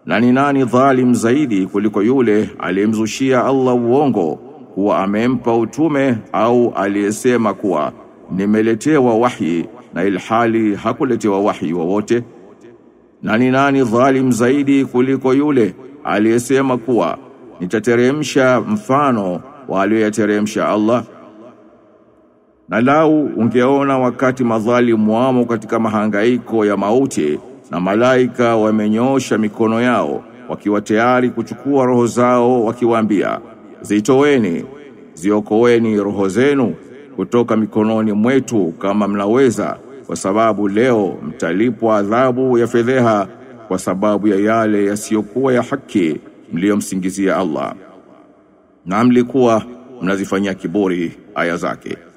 Na ni nani dhalim zaidi kuliko yule aliyemzushia Allah uongo kuwa amempa utume au aliyesema kuwa nimeletewa wahi na ilhali hakuletewa wahi wowote? Na ni nani dhalim zaidi kuliko yule aliyesema kuwa nitateremsha mfano wa aliyoyateremsha Allah? Na lau ungeona wakati madhalimu wamo katika mahangaiko ya mauti na malaika wamenyosha mikono yao wakiwa tayari kuchukua roho zao wakiwaambia zitoweni ziokoeni roho zenu kutoka mikononi mwetu kama mnaweza kwa sababu leo mtalipwa adhabu ya fedheha kwa sababu ya yale yasiyokuwa ya haki mliyomsingizia Allah na mlikuwa mnazifanyia kiburi aya zake